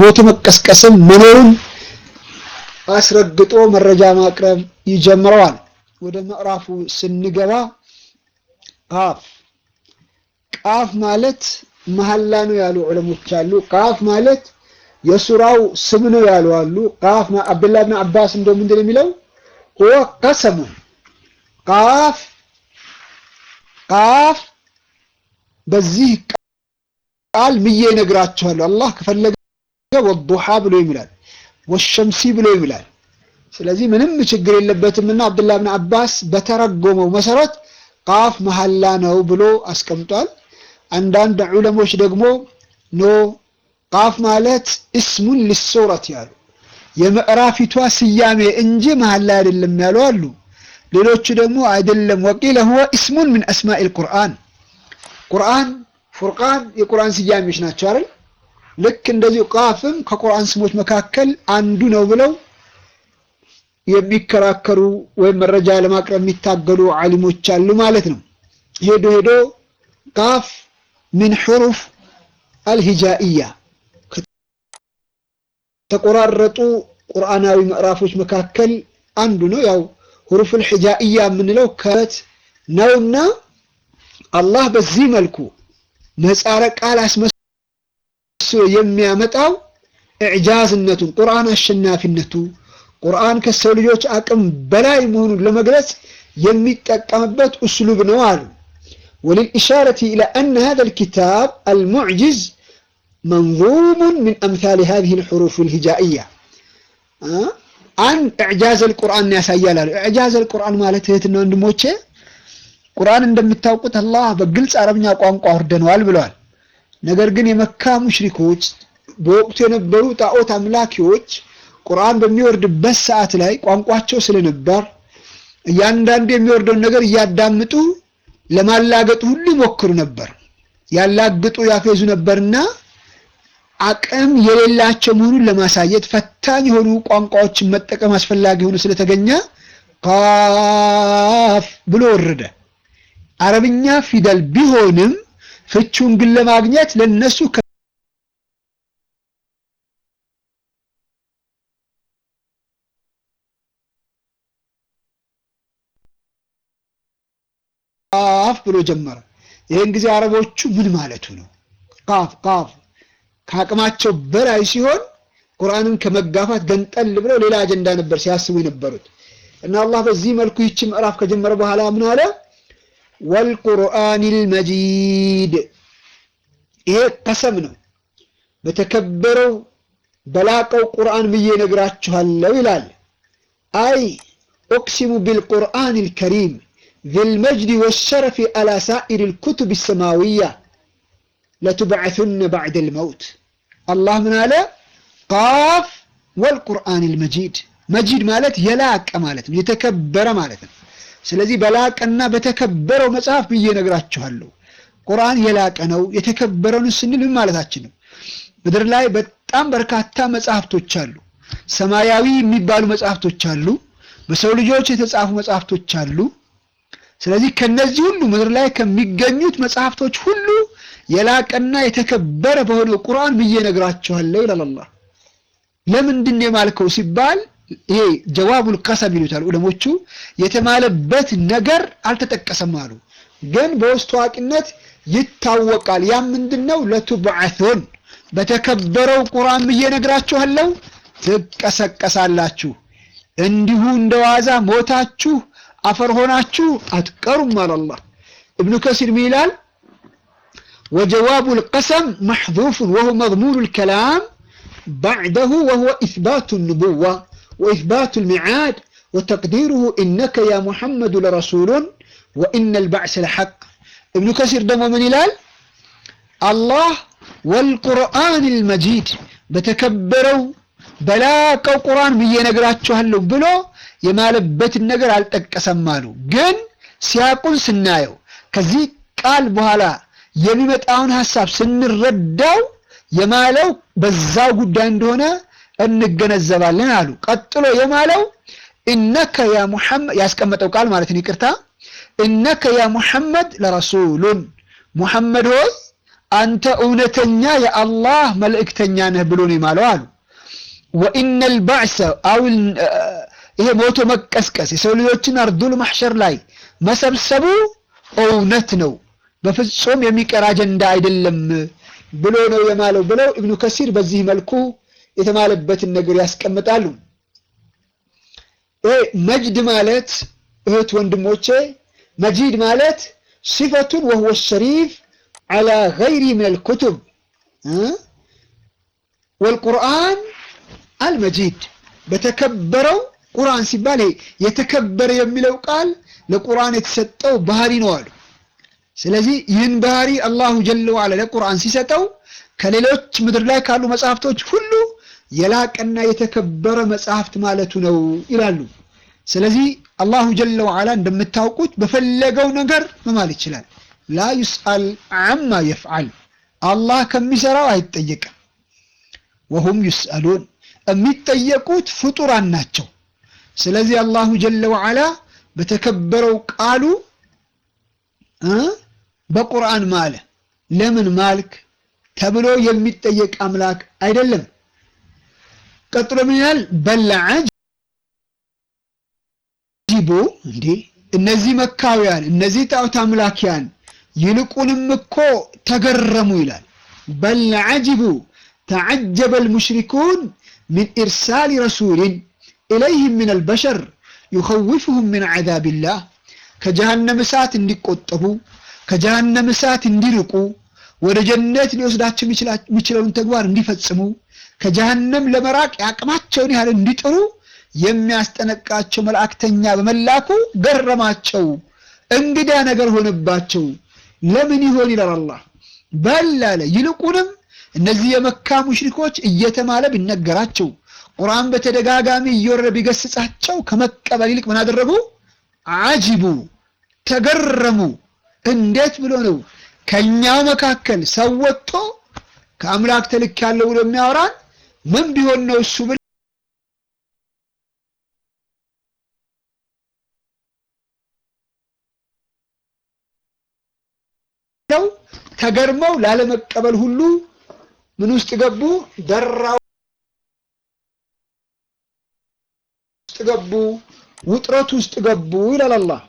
ሞት መቀስቀስም መኖሩን አስረግጦ መረጃ ማቅረብ ይጀምረዋል። ወደ ምዕራፉ ስንገባ ቃፍ ቃፍ ማለት መሐላ ነው ያሉ ዑለሞች አሉ። ቃፍ ማለት የሱራው ስም ነው ያሉ አሉ። ቃፍ አብዱላህ ብን አባስ እንደው ምንድን ነው የሚለው ሁወ ቀሰሙ ቃፍ ቃፍ በዚህ ቃል ምዬ እነግራችኋለሁ። አላህ ከፈለገ ወዱሃ ብሎ ይምላል፣ ወሸምሲ ብሎ ይምላል። ስለዚህ ምንም ችግር የለበትምና አብዱላህ ብን አባስ በተረጎመው መሰረት ቃፍ መሐላ ነው ብሎ አስቀምጧል። አንዳንድ ዑለሞች ደግሞ ኖ ቃፍ ማለት እስሙን ሊሱረት ያሉ የምዕራፊቷ ስያሜ እንጂ መሐላ አይደለም ያሉ አሉ። ሌሎቹ ደግሞ አይደለም ወቂለ ሁወ እስሙን ምን አስማኢል ቁርአን ቁርአን ፉርቃን የቁርአን ስያሜዎች ናቸው አይደል? ልክ እንደዚሁ ቃፍም ከቁርአን ስሞች መካከል አንዱ ነው ብለው የሚከራከሩ ወይም መረጃ ለማቅረብ የሚታገሉ ዓሊሞች አሉ ማለት ነው። ሄዶ ሄዶ ቃፍ ምን ሑሩፍ አልሂጃኢያ ከተቆራረጡ ቁርአናዊ ምዕራፎች መካከል አንዱ ነው። ያው ሁሩፉል ሂጃኢያ የምንለው ከት ነውና አላህ በዚህ መልኩ ምህጻረ ቃል አስመስሎ የሚያመጣው ኢዕጃዝነቱን ቁርአን አሸናፊነቱ ቁርአን ከሰው ልጆች አቅም በላይ መሆኑን ለመግለጽ የሚጠቀምበት እስሉብ ነው አሉ። ወልልኢሻረቲ ኢላ አነ ሃዛ ልኪታብ አልሙዕጅዝ መንዙሙን ምን አምሳሊ ሃዚህ ልሑሩፍ ልሂጃኢያ አንድ ኢዕጃዝ ልቁርአን ያሳያል አሉ። ኢዕጃዝ ልቁርአን ማለት እህትና ወንድሞቼ ቁርአን እንደምታውቁት አላህ በግልጽ አረብኛ ቋንቋ አውርደነዋል ብለዋል። ነገር ግን የመካ ሙሽሪኮች በወቅቱ የነበሩ ጣዖት አምላኪዎች ቁርአን በሚወርድበት ሰዓት ላይ ቋንቋቸው ስለነበር እያንዳንዱ የሚወርደውን ነገር እያዳምጡ ለማላገጡ ሁሉ ይሞክሩ ነበር። ያላግጡ ያፌዙ ነበርና አቅም የሌላቸው መሆኑን ለማሳየት ፈታኝ የሆኑ ቋንቋዎችን መጠቀም አስፈላጊ ሆኖ ስለተገኘ ቃፍ ብሎ ወረደ። አረብኛ ፊደል ቢሆንም ፍቹን ግን ለማግኘት ለነሱ ቃፍ ብሎ ጀመረ። ይህን ጊዜ አረቦቹ ምን ማለቱ ነው? ቃፍ ቃፍ ከአቅማቸው በላይ ሲሆን ቁርአንን ከመጋፋት ገንጠል ብለው ሌላ አጀንዳ ነበር ሲያስቡ የነበሩት እና አላህ በዚህ መልኩ ይቺ ምዕራፍ ከጀመረ በኋላ ምን አለ? ወልቁርአኒል መጂድ ይሄ ቀሰም ነው። በተከበረው በላቀው ቁርአን ብዬ ነግራችኋለሁ ይላል። አይ ኡቅሲሙ ቢልቁርአኒል ከሪም ዚልመጅድ ወሸረፊ አላ ሳኢር ልኩቱብ ሰማዊያ ለቱብዐቱነ ባዕደል መውት። አላህ ምን አለ? ቃፍ ወልቁርአኒል መጂድ መጂድ ማለት የላቀ ማለት ነው፣ የተከበረ ማለት ነው። ስለዚህ በላቀና በተከበረው መጽሐፍ ብዬ ነግራችኋለሁ። ቁርአን የላቀ ነው የተከበረ ነው ስንል ምን ማለታችን ነው? ምድር ላይ በጣም በርካታ መጽሐፍቶች አሉ። ሰማያዊ የሚባሉ መጽሐፍቶች አሉ። በሰው ልጆች የተጻፉ መጽሐፍቶች አሉ። ስለዚህ ከነዚህ ሁሉ ምድር ላይ ከሚገኙት መጽሐፍቶች ሁሉ የላቀና የተከበረ በሆነው ቁርአን ብዬ ነግራችኋለሁ ይላል አላህ። ለምንድን ነው የማልከው ሲባል ይሄ ጀዋቡል ቀሰም ይሉታል ዑለሞቹ። የተማለበት ነገር አልተጠቀሰም አሉ፣ ግን በውስጥ ታዋቂነት ይታወቃል። ያ ምንድነው? ለቱብዐቱን በተከበረው ቁርአን ብዬ ነግራችኋለሁ፣ ትቀሰቀሳላችሁ። እንዲሁ እንደዋዛ ሞታችሁ አፈር ሆናችሁ አትቀሩም አለ አላህ። እብኑ ከሲር ምን ይላል? ወጀዋቡል ቀሰም መሕዙፉን ወሁ መዝሙኑል ከላም ባዕደሁ ወሁወ ኢስባቱ ኑቡዋ وإثبات الميعاد وتقديره إنك يا محمد لرسول وإن البعث لحق ابن كثير دمو من إلال الله والقرآن المجيد بتكبروا بلاقوا قرآن بيه نقراتشو هلو بلو የማለበት ነገር አልጠቀሰም አሉ። ግን ሲያቁን ስናየው ከዚህ ቃል በኋላ የሚመጣውን ሐሳብ ስንረዳው የማለው በዛው ጉዳይ እንደሆነ እንገነዘባለን አሉ። ቀጥሎ የማለው እነከ ያ ሙሐመድ ያስቀመጠው ቃል ማለት ነው። ይቅርታ እነከ ያ ሙሐመድ ለረሱሉን ሙሐመድ ሆይ አንተ እውነተኛ የአላህ መልእክተኛ ነህ ብሎ ነው የማለው አሉ። ወኢነል ባዕሰ አው ይሄ ሞቶ መቀስቀስ የሰው ልጆችን አርዱል ማሕሸር ላይ መሰብሰቡ እውነት ነው፣ በፍጹም የሚቀር አጀንዳ አይደለም ብሎ ነው የማለው ብለው ኢብኑ ከሲር በዚህ መልኩ የተማለበትን ነገር ያስቀምጣሉ። ይሄ መጅድ ማለት እህት ወንድሞቼ፣ መጂድ ማለት ሲፈቱን ወህወ ሸሪፍ ዐላ ገይሪ ሚነል ኩቱብ ወልቁርአን አልመጂድ በተከበረው ቁርአን ሲባል ይሄ የተከበረ የሚለው ቃል ለቁርአን የተሰጠው ባህሪ ነው አሉ። ስለዚህ ይህን ባህሪ አላሁ ጀለ ወዐላ ለቁርአን ሲሰጠው ከሌሎች ምድር ላይ ካሉ መጽሐፍቶች ሁሉ የላቀና የተከበረ መጽሐፍት ማለቱ ነው ይላሉ። ስለዚህ አላሁ ጀለ ወዐላ እንደምታውቁት በፈለገው ነገር መማል ይችላል። ላ ዩስአል አማ የፍዓል አላህ ከሚሰራው አይጠየቅም። ወሁም ዩስአሉን የሚጠየቁት ፍጡራን ናቸው። ስለዚህ አላሁ ጀለ ወዐላ በተከበረው ቃሉ በቁርአን ማለ። ለምን ማልክ ተብሎ የሚጠየቅ አምላክ አይደለም። ቀጥሎ ምን ይላል? በልዐጅቡ እንዴ እነዚህ መካውያን እነዚህ ጣዖት አምላኪያን ይልቁንም እኮ ተገረሙ ይላል። በልዐጅቡ ተዐጀበ አልሙሽሪኩን ሚን ኢርሳሊ ረሱሊን ኢለይህም ሚነል በሸር ዩኸውፉሁም ሚን ዐዛቢላህ ከጀሃነም እሳት እንዲቆጠቡ ከጀሃነም እሳት እንዲርቁ ወደ ጀነት ሊወስዳቸው የሚችለውን ተግባር እንዲፈጽሙ ከጀሃነም ለመራቅ የአቅማቸውን ያህል እንዲጥሩ የሚያስጠነቅቃቸው መልእክተኛ በመላኩ ገረማቸው። እንግዳ ነገር ሆነባቸው። ለምን ይሆን ይላል አላህ። በል አለ ይልቁንም እነዚህ የመካ ሙሽሪኮች እየተማለ ቢነገራቸው ቁርአን በተደጋጋሚ እየወረደ ቢገስጻቸው ከመቀበል ይልቅ ምን አደረጉ? አጅቡ ተገረሙ። እንዴት ብሎ ነው ከኛው መካከል ሰው ወጥቶ ከአምላክ ተልክ ያለው ብሎ የሚያወራን ምን ቢሆን ነው እሱ ብለው ተገርመው ላለመቀበል ሁሉ ምን ውስጥ ገቡ? ደራ ውስጥ ገቡ፣ ውጥረት ውስጥ ገቡ ይላል አላህ።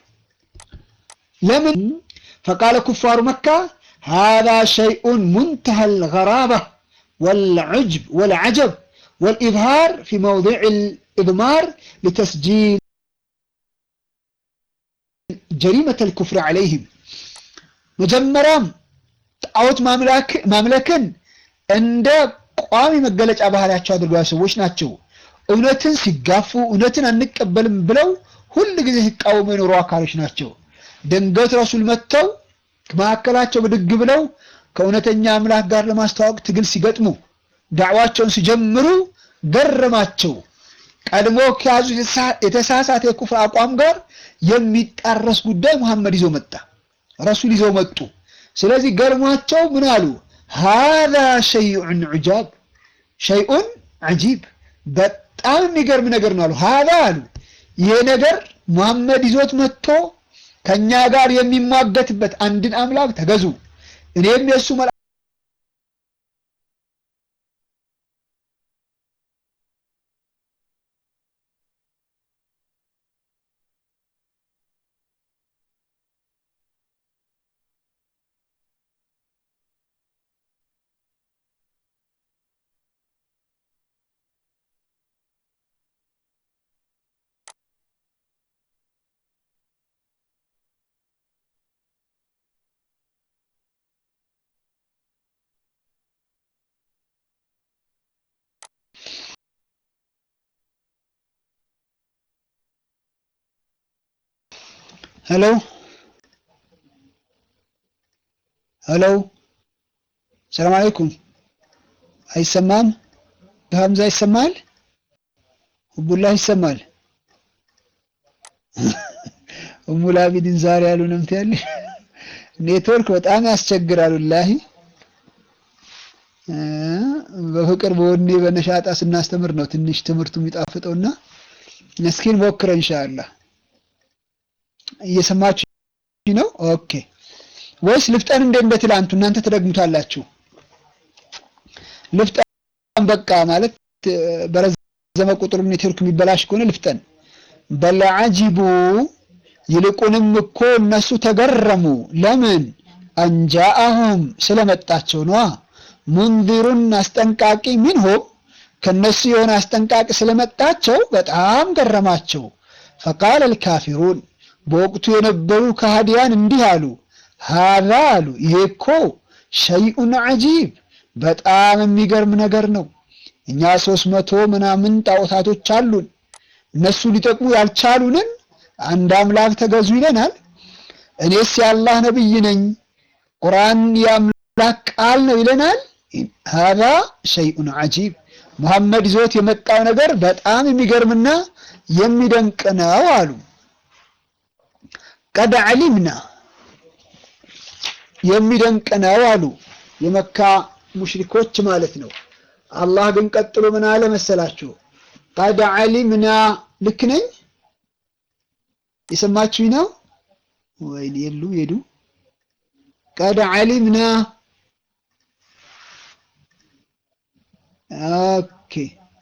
ለምን ፈቃለ ኩፋሩ መካ ሃዛ ሸይኡን ሙንተሀል ገራባ ወልዑጅብ ወልዐጀብ ወልኢብሃር ፊ መውዲዕ ልኢድማር ሊተስጂል ጀሪመተ ልኩፍር ዐለይህም መጀመሪያም ጣዖት ማምለክን እንደ ቋሚ መገለጫ ባህሪያቸው አድርገው ሰዎች ናቸው። እውነትን ሲጋፉ እውነትን አንቀበልም ብለው ሁል ጊዜ ሲቃወሙ የኖሩ አካሎች ናቸው። ድንገት ረሱል መጥተው ከመካከላቸው ብድግ ብለው ከእውነተኛ አምላክ ጋር ለማስተዋወቅ ትግል ሲገጥሙ ዳዕዋቸውን ሲጀምሩ ገረማቸው። ቀድሞ ከያዙ የተሳሳተ የኩፍር አቋም ጋር የሚጣረስ ጉዳይ መሐመድ ይዞ መጣ፣ ረሱል ይዘው መጡ። ስለዚህ ገርሟቸው ምን አሉ? ሃዛ ሸይኡን ዑጃብ ሸይኡን ዐጂብ በጣም የሚገርም ነገር ነው አሉ። ሃዛ አሉ ይሄ ነገር ሙሐመድ ይዞት መጥቶ ከኛ ጋር የሚሟገትበት አንድን አምላክ ተገዙ እኔም የእሱ መላ ሄሎ ሄሎ፣ ሰላም አለይኩም። አይሰማም? በሀምዛ ይሰማል? ሁቡላህ ይሰማል? እሙላቢድን ዛሬ ያሉ ነምት ያለ ኔትወርክ በጣም ያስቸግራል። ወላሂ በፍቅር በወኔ በነሻጣ ስናስተምር ነው ትንሽ ትምህርቱ የሚጣፍጠውና እስኪን ሞክረ ኢንሻአላህ እየሰማችሁ ነው? ኦኬ ወይስ ልፍጠን እንደ እንደ ትላንቱ እናንተ ትደግሙታላችሁ? ልፍጠን በቃ ማለት በረዘመ ቁጥር ኔትወርክ የሚበላሽ ከሆነ ልፍጠን። በለዓጂቡ ይልቁንም እኮ እነሱ ተገረሙ። ለምን አንጃአሁም ስለመጣቸው ነዋ። ሙንዚሩን አስጠንቃቂ ሚንሁም ከነሱ የሆነ አስጠንቃቂ ስለመጣቸው በጣም ገረማቸው። ፈቃለ አልካፊሩን በወቅቱ የነበሩ ከሃዲያን እንዲህ አሉ፣ ሃዛ አሉ ይሄ እኮ ሸይኡን ዐጂብ በጣም የሚገርም ነገር ነው። እኛ ሶስት መቶ ምናምን ጣዖታቶች አሉን እነሱ ሊጠቅሙ ያልቻሉንን አንድ አምላክ ተገዙ ይለናል። እኔስ የአላህ ነብይ ነኝ ቁርአን የአምላክ ቃል ነው ይለናል። ሃዛ ሸይኡን ዐጂብ ሙሐመድ ይዞት የመጣው ነገር በጣም የሚገርምና የሚደንቅ ነው አሉ። ቀድ ዐሊምና የሚደንቅ ነው አሉ የመካ ሙሽሪኮች ማለት ነው። አላህ ግን ቀጥሎ ምን አለ መሰላችሁ? ቀድ ዐሊምና ልክ ነኝ? የሰማችሁኝ ነው ወይ? የሉ ሄዱ። ቀድ ዐሊምና ኦኬ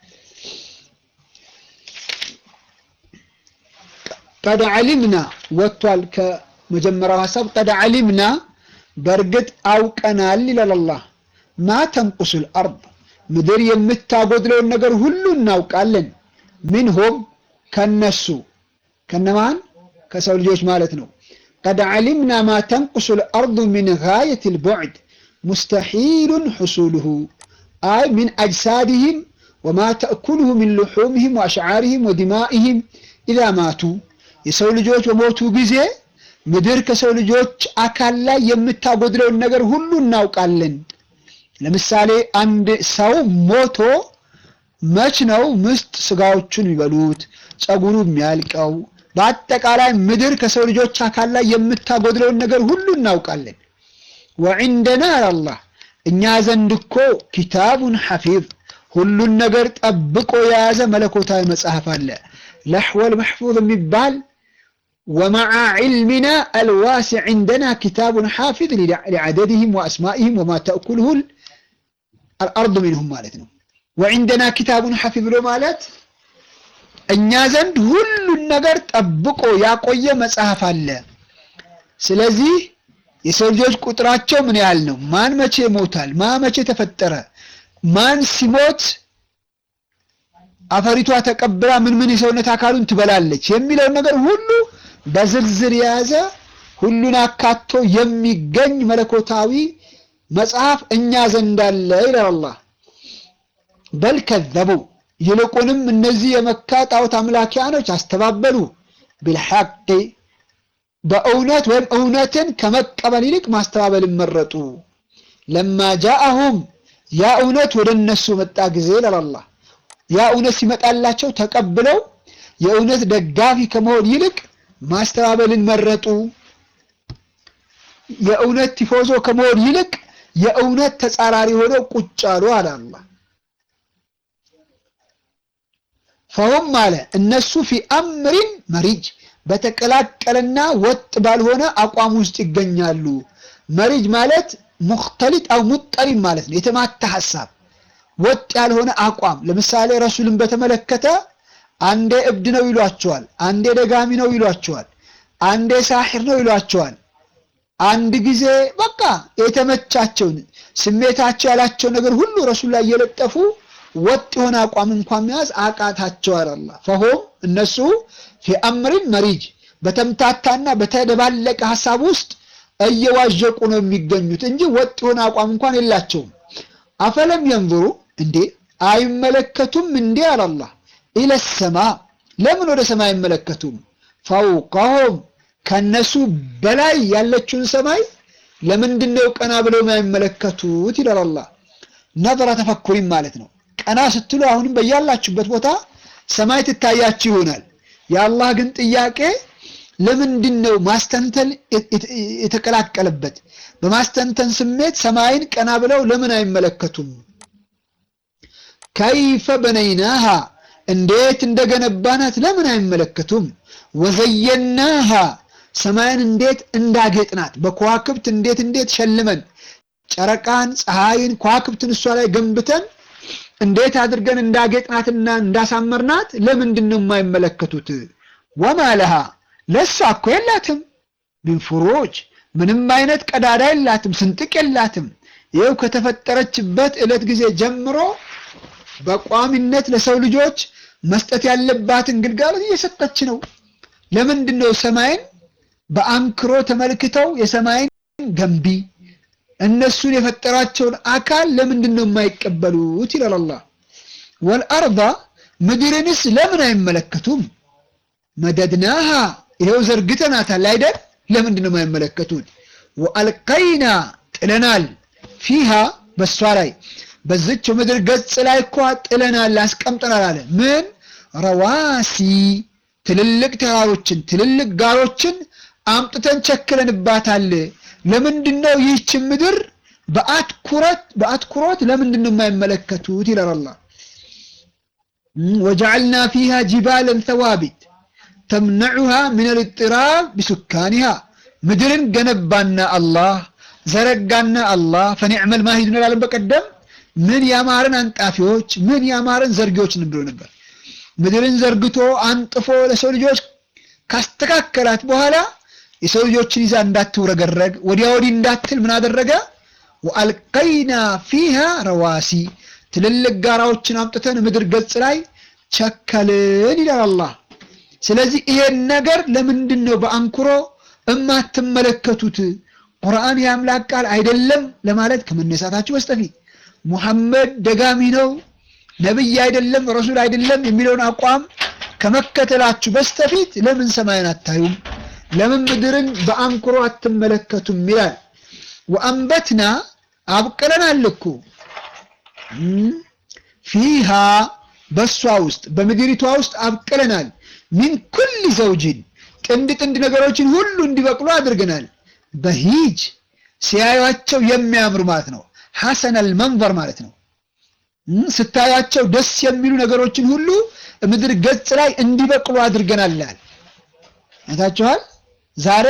ቀድ ዐሊምና ወጥቷል ከመጀመሪያው ሐሳብ ቀድ ዐሊምና በእርግጥ አውቀናል ይላል አላህ ማ ተንቁሱል አርድ ምድር የምታጎድለውን ነገር ሁሉ እናውቃለን ሚንሁም ከነሱ ከነማን ከሰው ልጆች ማለት ነው ቀድ ዐሊምና ማ ተንቁሱል አርዱ ሚን ጋየቲል ቡዕድ ሙስተሒሉን ሑሱሉሁ አይ ሚን አጅሳድህም ወማ ተእኩሉሁ ሚን ልሑምህም ወአሽዓርህም ወዲማኢህም ኢዛ ማቱ የሰው ልጆች በሞቱ ጊዜ ምድር ከሰው ልጆች አካል ላይ የምታጎድለውን ነገር ሁሉ እናውቃለን። ለምሳሌ አንድ ሰው ሞቶ መች ነው ምስጥ ስጋዎቹን የሚበሉት ጸጉሩ የሚያልቀው? በአጠቃላይ ምድር ከሰው ልጆች አካል ላይ የምታጎድለውን ነገር ሁሉ እናውቃለን። ወዒንደና አላህ እኛ ዘንድ እኮ ኪታቡን ሐፊዝ ሁሉን ነገር ጠብቆ የያዘ መለኮታዊ መጽሐፍ አለ። ለሕወል መሕፉዝ የሚባል ወመዓ ዒልሚና አልዋሲዕ ዒንደና ኪታቡን ሓፊዝ ሊዓደድህም ወአስማኢህም ወማ ተእኩልሁ አልአርዱ ሚንሁም ማለት ነው። ወዒንደና ኪታቡን ሐፊዝ ብሎ ማለት እኛ ዘንድ ሁሉን ነገር ጠብቆ ያቆየ መጽሐፍ አለ። ስለዚህ የሰው ልጆች ቁጥራቸው ምን ያህል ነው? ማን መቼ ይሞታል? ማን መቼ ተፈጠረ? ማን ሲሞት አፈሪቷ ተቀብላ ምን ምን የሰውነት አካሉን ትበላለች የሚለውን ነገር ሁሉ በዝርዝር የያዘ ሁሉን አካቶ የሚገኝ መለኮታዊ መጽሐፍ እኛ ዘንድ አለ ይላል አላህ። በል ከዘቡ ይልቁንም እነዚህ የመካ ጣዖት አምላኪያኖች አስተባበሉ ቢልሐቅ በእውነት ወይም እውነትን ከመቀበል ይልቅ ማስተባበልን መረጡ። ለማ ጃአሁም ያ እውነት ወደ እነሱ መጣ ጊዜ ይላል አላህ። ያ እውነት ሲመጣላቸው ተቀብለው የእውነት ደጋፊ ከመሆን ይልቅ ማስተባበልን መረጡ። የእውነት ቲፎዞ ከመሆን ይልቅ የእውነት ተጻራሪ ሆነው ቁጭ አሉ አለ አላህ። ፈሁም አለ እነሱ ፊ አምሪን መሪጅ በተቀላቀለና ወጥ ባልሆነ አቋም ውስጥ ይገኛሉ። መሪጅ ማለት ሙክተሊጥ አው ሙጠሪም ማለት ነው። የተማታ ሐሳብ፣ ወጥ ያልሆነ አቋም። ለምሳሌ ረሱልን በተመለከተ አንዴ እብድ ነው ይሏቸዋል፣ አንዴ ደጋሚ ነው ይሏቸዋል፣ አንዴ ሳሒር ነው ይሏቸዋል። አንድ ጊዜ በቃ የተመቻቸውን ስሜታቸው ያላቸው ነገር ሁሉ ረሱል ላይ እየለጠፉ ወጥ የሆነ አቋም እንኳን መያዝ አቃታቸው አላህ። ፈሆም እነሱ ፊ አምሪን መሪጅ በተምታታና በተደባለቀ ሐሳብ ውስጥ እየዋዠቁ ነው የሚገኙት እንጂ ወጥ የሆነ አቋም እንኳን የላቸውም። አፈለም የንظሩ እንዴ አይመለከቱም እንዴ አላህ ኢለ ሰማ ለምን ወደ ሰማይ አይመለከቱም? ፈውቀሁም ከነሱ በላይ ያለችውን ሰማይ ለምንድን ነው ቀና ብለው የማይመለከቱት? ይላል አላህ። ነظረ ተፈኩሪም ማለት ነው። ቀና ስትሉ አሁንም በያላችሁበት ቦታ ሰማይ ትታያችሁ ይሆናል። የአላህ ግን ጥያቄ ለምንድን ነው ማስተንተን የተቀላቀለበት? በማስተንተን ስሜት ሰማይን ቀና ብለው ለምን አይመለከቱም? ከይፈ በነይናሃ እንዴት እንደገነባናት ለምን አይመለከቱም? ወዘየናሃ ሰማይን እንዴት እንዳጌጥናት በከዋክብት እንዴት እንዴት ሸልመን ጨረቃን፣ ፀሐይን፣ ከዋክብትን እሷ ላይ ገንብተን እንዴት አድርገን እንዳጌጥናትና እንዳሳመርናት ለምንድን ነው የማይመለከቱት? ወማ ለሃ ለእሷ እኮ የላትም ሚን ፍሩጅ ምንም አይነት ቀዳዳ የላትም፣ ስንጥቅ የላትም። ይኸው ከተፈጠረችበት ዕለት ጊዜ ጀምሮ በቋሚነት ለሰው ልጆች መስጠት ያለባትን ግልጋሎት እየሰጠች ነው። ለምንድን ነው ሰማይን በአንክሮ ተመልክተው የሰማይን ገንቢ እነሱን የፈጠራቸውን አካል ለምንድን ነው የማይቀበሉት? ይላል አላህ። ወልአርዳ ምድርንስ ለምን አይመለከቱም? መደድናሃ ይኸው ዘርግተናታል አይደል? ለምንድን ነው የማይመለከቱት? ወአልቀይና ጥለናል፣ ፊሃ በሷ ላይ በዝች ምድር ገጽ ላይ እኳ ጥለናል፣ አስቀምጠናል አለ። ምን ረዋሲ ትልልቅ ተራሮችን ትልልቅ ጋሮችን አምጥተን ቸክለንባታል። ለምንድን ነው ይህችን ምድር በአትኩረት በአትኩሮት ለምንድን ነው የማይመለከቱት? ይላል አላህ። ወጀዐልና ፊሃ ጂባለን ተዋቢት ተምነዑሃ ምን ልጥራብ ቢሱካኒሃ ምድርን ገነባና አላህ ዘረጋና አላህ ፈኒዕመል ማሂዱን እንላለን። በቀደም ምን ያማርን አንጣፊዎች ምን ያማርን ዘርጊዎችን ብሎ ነበር። ምድርን ዘርግቶ አንጥፎ ለሰው ልጆች ካስተካከላት በኋላ የሰው ልጆችን ይዛ እንዳትውረገረግ ወዲያ ወዲህ እንዳትል ምን አደረገ? ወአልቀይና ፊሃ ረዋሲ ትልልቅ ጋራዎችን አምጥተን ምድር ገጽ ላይ ቸከልን ይላል አላህ። ስለዚህ ይሄን ነገር ለምንድን ነው በአንክሮ እማትመለከቱት? ቁርአን የአምላክ ቃል አይደለም ለማለት ከመነሳታችሁ በስተፊት ሙሐመድ ደጋሚ ነው ነብይ አይደለም ረሱል አይደለም የሚለውን አቋም ከመከተላችሁ በስተፊት ለምን ሰማይን አታዩም? ለምን ምድርን በአንክሮ አትመለከቱም? ይላል። ወአንበትና አብቅለናል እኮ ፊሃ በሷ ውስጥ በምድሪቷ ውስጥ አብቅለናል። ሚን ኩል ዘውጅን ጥንድ ጥንድ ነገሮችን ሁሉ እንዲበቅሉ አድርገናል። በሂጅ ሲያዩቸው የሚያምሩ ማለት ነው። ሐሰነል መንበር ማለት ነው። ስታያቸው ደስ የሚሉ ነገሮችን ሁሉ ምድር ገጽ ላይ እንዲበቅሉ አድርገናል ይላል። አይታችኋል። ዛሬ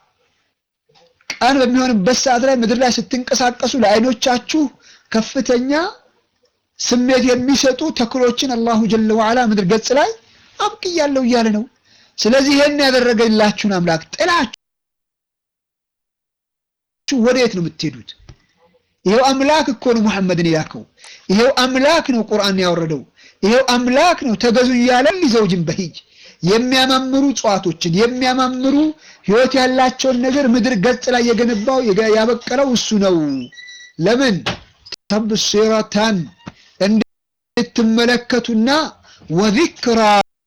ቀን በሚሆንበት ሰዓት ላይ ምድር ላይ ስትንቀሳቀሱ ለአይኖቻችሁ ከፍተኛ ስሜት የሚሰጡ ተክሎችን አላሁ ጀለ ወዓላ ምድር ገጽ ላይ አብቅያለሁ እያለ ነው። ስለዚህ ይሄን ያደረገላችሁን አምላክ ጥላችሁ ወዴት ነው የምትሄዱት? ይሄው አምላክ እኮ ነው ሙሐመድን የላከው። ይሄው አምላክ ነው ቁርአን ያወረደው። ይሄው አምላክ ነው ተገዙ እያለ ሊዘውጅን በሂጅ የሚያማምሩ እጽዋቶችን የሚያማምሩ ህይወት ያላቸውን ነገር ምድር ገጽ ላይ የገነባው ያበቀለው እሱ ነው። ለምን ተብሲረታን እንድትመለከቱና ወዚክራ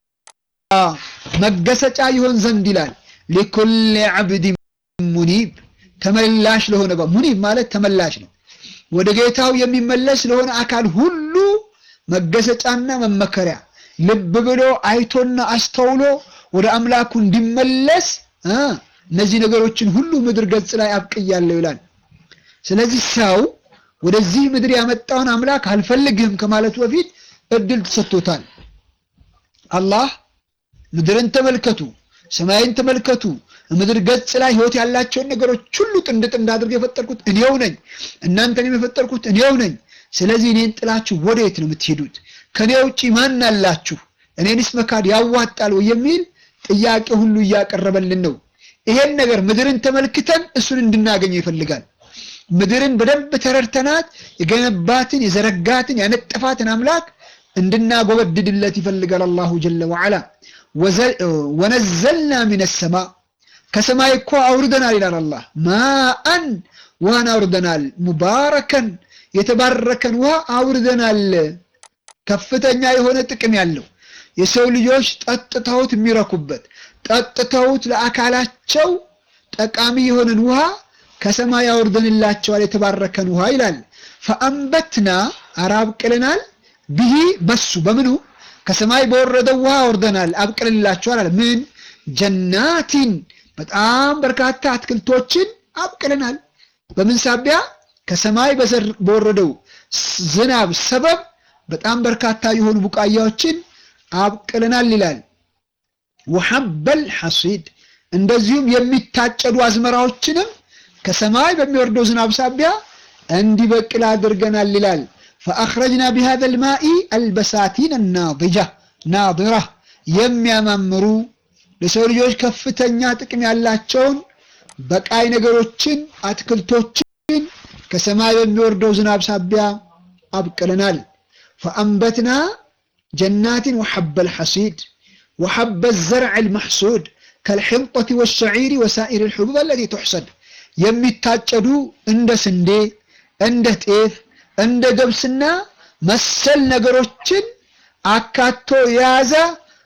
መገሰጫ ይሆን ዘንድ ይላል። ሊኩል ዓብድ ሙኒብ ተመላሽ ለሆነ ሙኒብ ማለት ተመላሽ ነው። ወደ ጌታው የሚመለስ ለሆነ አካል ሁሉ መገሰጫና መመከሪያ ልብ ብሎ አይቶና አስተውሎ ወደ አምላኩ እንዲመለስ እነዚህ ነገሮችን ሁሉ ምድር ገጽ ላይ አብቅያለሁ ይላል። ስለዚህ ሰው ወደዚህ ምድር ያመጣውን አምላክ አልፈልግህም ከማለቱ በፊት እድል ተሰጥቶታል። አላህ ምድርን ተመልከቱ፣ ሰማይን ተመልከቱ፣ ምድር ገጽ ላይ ህይወት ያላቸውን ነገሮች ሁሉ ጥንድ ጥንድ አድርገው የፈጠርኩት እኔው ነኝ፣ እናንተንም የፈጠርኩት እኔው ነኝ። ስለዚህ እኔን ጥላችሁ ወዴት ነው የምትሄዱት? ከኔ ውጪ ማን አላችሁ? እኔንስ መካድ ያዋጣል ወይ የሚል ጥያቄ ሁሉ እያቀረበልን ነው። ይሄን ነገር ምድርን ተመልክተን እሱን እንድናገኘው ይፈልጋል። ምድርን በደንብ ተረድተናት የገነባትን የዘረጋትን ያነጠፋትን አምላክ እንድናጎበድድለት ይፈልጋል አላሁ ጀለ ወዓላ። ወነዘልና ሚነ ሰማ ከሰማይ እኮ አውርደናል ይላል አላህ። ማአን ውሃን አውርደናል። ሙባረከን የተባረከን ውሃ አውርደናል። ከፍተኛ የሆነ ጥቅም ያለው የሰው ልጆች ጠጥተውት የሚረኩበት ጠጥተውት ለአካላቸው ጠቃሚ የሆነን ውሃ ከሰማይ አውርደንላቸዋል። የተባረከን ውሃ ይላል። ፈአንበትና አራብቅልናል ብሂ በሱ በምኑ ከሰማይ በወረደው ውሃ አውርደናል አብቅልላቸዋል አለ። ምን ጀናቲን በጣም በርካታ አትክልቶችን አብቅልናል። በምን ሳቢያ ከሰማይ በወረደው ዝናብ ሰበብ በጣም በርካታ የሆኑ ቡቃያዎችን አብቅልናል ይላል። ወሐበል ሐሲድ እንደዚሁም የሚታጨዱ አዝመራዎችንም ከሰማይ በሚወርደው ዝናብ ሳቢያ እንዲበቅል አድርገናል ይላል። ፈአኽረጅና ቢሃዘ ልማኢ አልበሳቲን ናዲጃ ናዲራ የሚያማምሩ ለሰው ልጆች ከፍተኛ ጥቅም ያላቸውን በቃይ ነገሮችን አትክልቶችን ከሰማይ በሚወርደው ዝናብ ሳቢያ አብቅለናል። ፈአንበትና ጀናትን ወሐበ ልሐሲድ ወሐበ ዘርዕ ልመሕሱድ ከልሕንጠት ወሸዒሪ ወሳኢር ልሕቡብ አለቲ ትሕሰድ የሚታጨዱ እንደ ስንዴ፣ እንደ ጤፍ፣ እንደ ገብስና መሰል ነገሮችን አካቶ የያዘ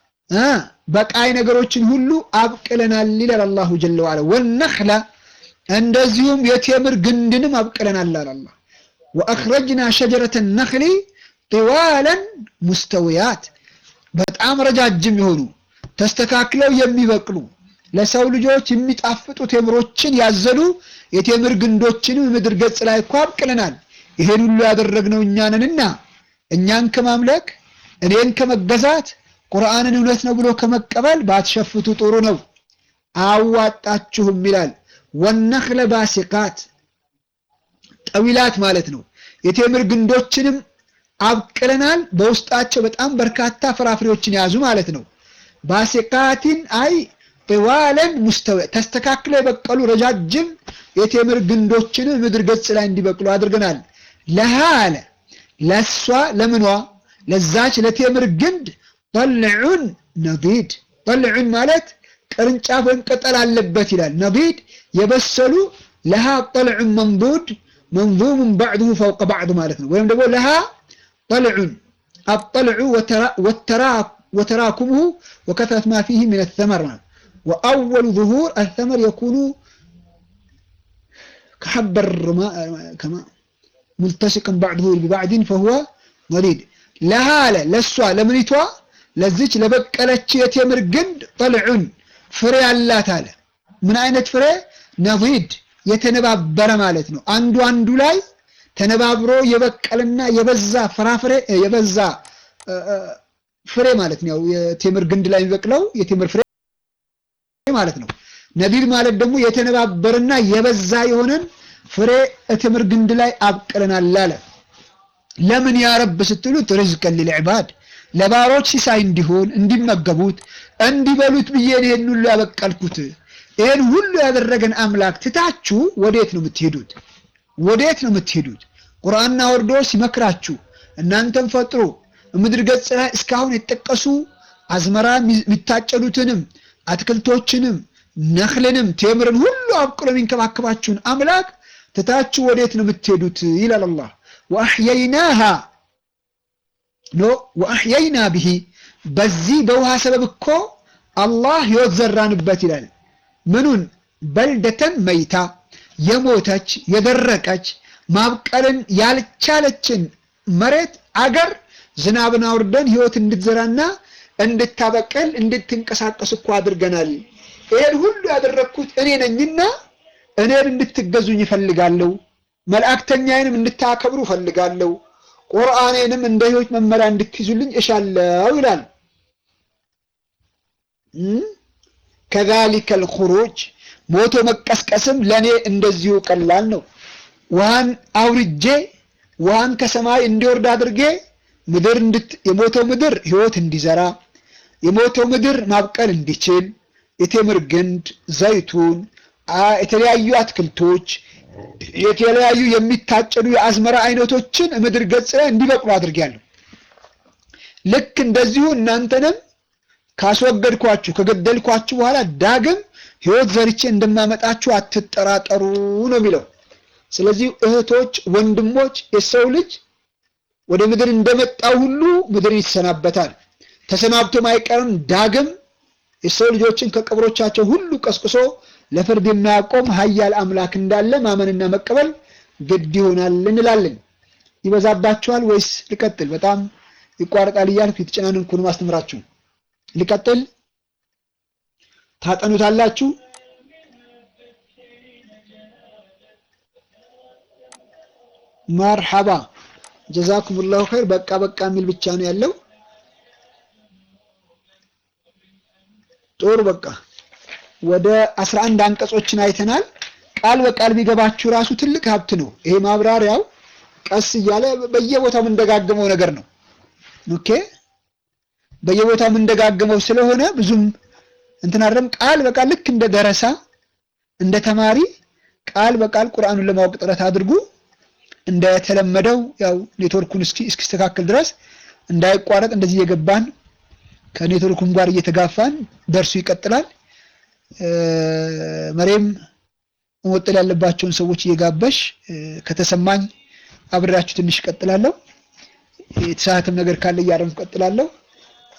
በቃይ ነገሮችን ሁሉ አብቅለናል ይላል አላሁ ጀለ ዋላ። ወነኽለ እንደዚሁም የቴምር ግንድንም አብቅለናል አለ አላህ። ወአኽረጅና ሸጀረተ ነኽሊ ጢዋለን ሙስተውያት በጣም ረጃጅም የሆኑ ተስተካክለው የሚበቅሉ ለሰው ልጆች የሚጣፍጡ ቴምሮችን ያዘሉ የቴምር ግንዶችንም ምድር ገጽ ላይ እኮ አብቅለናል። ይሄን ሁሉ ያደረግነው እኛ ነንና እኛን ከማምለክ እኔን ከመገዛት ቁርአንን እውነት ነው ብሎ ከመቀበል ባትሸፍቱ ጥሩ ነው፣ አዋጣችሁም ይላል። ወነኽለ ባሲቃት ጠዊላት ማለት ነው። የቴምር ግንዶችንም አብቅለናል። በውስጣቸው በጣም በርካታ ፍራፍሬዎችን የያዙ ማለት ነው። ባሲቃቲን አይ ጥዋለን ሙስተዊ ተስተካክለው የበቀሉ ረጃጅም የቴምር ግንዶችን ምድር ገጽ ላይ እንዲበቅሉ አድርገናል። ለሃ አለ ለሷ ለምኗ ለዛች ለቴምር ግንድ ጠልዑን ነዲድ ጠልዑን ማለት ቅርንጫፍ ወይም ቅጠል አለበት ይላል። ነዲድ የበሰሉ ለሃ ጠልዑን መንዱድ መንዙሙን ባዕድሁ ፈውቀ ባዕድ ማለት ነው። ወይም ደግሞ ለሃ ጠልዑን አጠልዑ ወተራኩሙሁ ወከትረት ማ ፊህ ምን ተመር ነው። ወአወሉ ዙሁር አተመር የኩኑ ከሐበር ሙልተሲቅን ባዕድሁ ቢባዕድን ፈሁወ ነዲድ ለሃ አለ ለሷ ለምኒቷ ለዚች ለበቀለች የቴምር ግንድ ጠልዑን ፍሬ አላት አለ። ምን አይነት ፍሬ? ነዲድ የተነባበረ ማለት ነው። አንዱ አንዱ ላይ ተነባብሮ የበቀለና የበዛ ፍራፍሬ የበዛ ፍሬ ማለት ነው። የቴምር ግንድ ላይ የሚበቅለው የቴምር ፍሬ ማለት ነው። ነዲድ ማለት ደግሞ የተነባበረና የበዛ የሆነን ፍሬ የቴምር ግንድ ላይ አብቅለናል አለ። ለምን ያረብ ስትሉት ርዝቀን ሊልዕባድ ለባሮች ሲሳይ እንዲሆን እንዲመገቡት እንዲበሉት ብዬ ይሄን ሁሉ ያበቀልኩት። ይሄን ሁሉ ያደረገን አምላክ ትታችሁ ወዴት ነው የምትሄዱት? ወዴት ነው የምትሄዱት? ቁርአንና ወርዶ ሲመክራችሁ እናንተም ፈጥሮ ምድር ገጽ ላይ እስካሁን የተጠቀሱ አዝመራ የሚታጨዱትንም አትክልቶችንም ነኽልንም ቴምርን ሁሉ አብቅሎ የሚንከባከባችሁን አምላክ ትታችሁ ወዴት ነው የምትሄዱት? ይላል አላህ ወአሕየይናሃ ኖ ወአሕየይና ብሂ በዚህ በውሃ ሰበብ እኮ አላህ ሕይወት ዘራንበት ይላል። ምኑን በልደተን መይታ የሞተች የደረቀች ማብቀልን ያልቻለችን መሬት አገር ዝናብን አውርደን ሕይወት እንድትዘራና እንድታበቅል እንድትንቀሳቀስ እኮ አድርገናል። ይሄን ሁሉ ያደረግኩት እኔ ነኝና እኔን እንድትገዙኝ እፈልጋለሁ። መልእክተኛዬንም እንድታከብሩ እፈልጋለሁ። ቁርአኔንም እንደ ሕይወት መመሪያ እንድትይዙልኝ እሻለው ይላል። ከዛሊከል ኹሩጅ ሞቶ መቀስቀስም ለእኔ እንደዚሁ ቀላል ነው። ውሃን አውርጄ ውሃን ከሰማይ እንዲወርድ አድርጌ ምድር የሞተው ምድር ሕይወት እንዲዘራ የሞተው ምድር ማብቀል እንዲችል የቴምር ግንድ፣ ዘይቱን፣ የተለያዩ አትክልቶች የተለያዩ የሚታጨዱ የአዝመራ አይነቶችን ምድር ገጽ ላይ እንዲበቅሉ አድርጌያለሁ። ልክ እንደዚሁ እናንተንም ካስወገድኳችሁ ከገደልኳችሁ በኋላ ዳግም ሕይወት ዘርቼ እንደማመጣችሁ አትጠራጠሩ ነው የሚለው። ስለዚህ እህቶች፣ ወንድሞች የሰው ልጅ ወደ ምድር እንደመጣው ሁሉ ምድር ይሰናበታል። ተሰናብቶም አይቀርም። ዳግም የሰው ልጆችን ከቀብሮቻቸው ሁሉ ቀስቅሶ ለፍርድ የሚያቆም ኃያል አምላክ እንዳለ ማመንና መቀበል ግድ ይሆናል እንላለን። ይበዛባችኋል ወይስ ልቀጥል? በጣም ይቋረጣል እያልኩ የተጨናነንኩ ነው ማስተምራችሁ። ልቀጥል? ታጠኑታላችሁ? መርሐባ ጀዛኩሙላሁ ኸይር። በቃ በቃ የሚል ብቻ ነው ያለው። ጦር በቃ ወደ 11 አንቀጾችን አይተናል። ቃል በቃል ቢገባችሁ ራሱ ትልቅ ሀብት ነው። ይሄ ማብራሪያው ቀስ እያለ በየቦታው የምንደጋገመው ነገር ነው። ኦኬ በየቦታው የምንደጋገመው ስለሆነ ብዙም እንትን አይደለም። ቃል በቃል ልክ እንደ ደረሳ እንደ ተማሪ ቃል በቃል ቁርአኑን ለማወቅ ጥረት አድርጉ። እንደተለመደው ያው ኔትወርኩን እስኪ እስኪስተካከል ድረስ እንዳይቋረጥ እንደዚህ እየገባን ከኔትወርኩም ጋር እየተጋፋን ደርሱ ይቀጥላል። መሬም መወጠል ያለባቸውን ሰዎች እየጋበሽ ከተሰማኝ አብሬያችሁ ትንሽ እቀጥላለሁ። የተሳሳተም ነገር ካለ እያረምኩ እቀጥላለሁ።